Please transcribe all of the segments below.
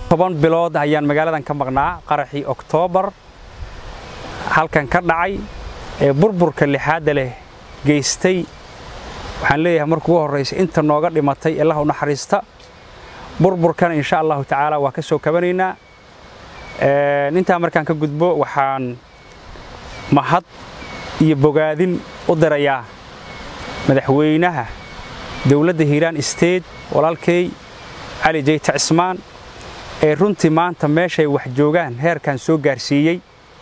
toban bilood ayaan magaaladan ka maqnaa qaraxii oktoobar halkan ka dhacay ee burburka lixaadda leh geystay waxaan leeyahay marka ugu horraysa inta nooga dhimatay allah u naxariista burburkana insha allahu tacaala waa ka soo kabanaynaa intaa markaan ka gudbo waxaan mahad iyo bogaadin u dirayaa madaxweynaha dowladda hiiraan state walaalkay cali jeyte cismaan ee runtii maanta meeshay wax joogaan heerkan soo gaarsiiyey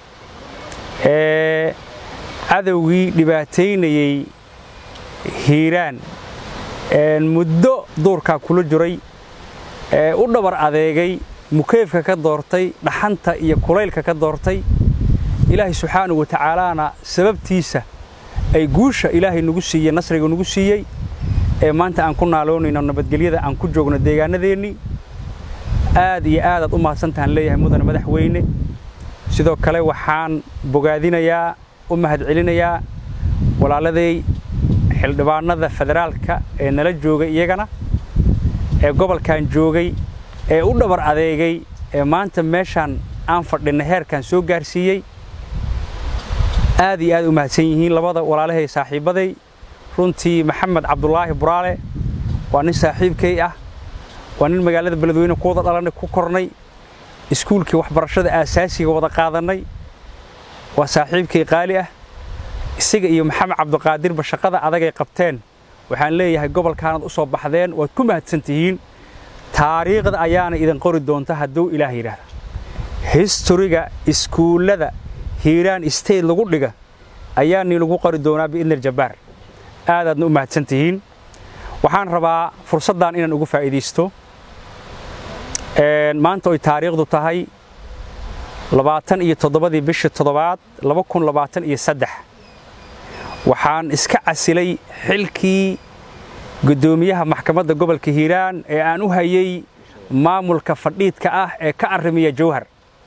ee cadowgii dhibaataynayey hiiraan muddo duurkaa kula jiray ee u dhabar adeegay mukeefka ka doortay dhaxanta iyo kulaylka ka doortay ilaahay subxaanahu wa tacaalaana sababtiisa ay guusha ilaahay nagu siiyey nasriga nagu siiyey ee maanta aan ku naaloonayno nabadgelyada aan ku joogno deegaanadeennii aad iyo aadaad u mahadsantahaan leeyahay mudane madaxweyne sidoo kale waxaan bogaadinayaa u mahadcelinayaa walaaladay xildhibaanada federaalka ee nala joogay iyagana ee gobolkan joogay ee u dhabar adeegay ee maanta meeshaan aan fadhinna heerkan soo gaarsiiyey aad iyo aad u mahadsan yihiin labada walaalahay saaxiibbaday runtii maxamed cabdulaahi buraale waa nin saaxiibkay ah waa nin magaalada beledweyne ku wada dhalannay ku kornay iskuulkii waxbarashada aasaasiga wada qaadannay waa saaxiibkay qaali ah isaga iyo maxamed cabdiqaadirba shaqada adagay qabteen waxaan leeyahay gobolkaanad u soo baxdeen waad ku mahadsan tihiin taariikhda ayaana idin qori doonta hadduu ilaah yidhaahda historiga iskuullada hiiraan state lagu dhiga ayaanii lagu qori doonaa biidni aljabbaar aadaadna u mahadsan tihiin waxaan rabaa fursaddan inaan ugu faa'iidaysto maanta oy taariikhdu tahay labaatan iyo toddobadii bishii toddobaad laba kun labaatan iyo saddex waxaan iska casilay xilkii guddoomiyaha maxkamadda gobolka hiiraan ee aan u hayay maamulka fadhiidka ah ee ka arrimiya jawhar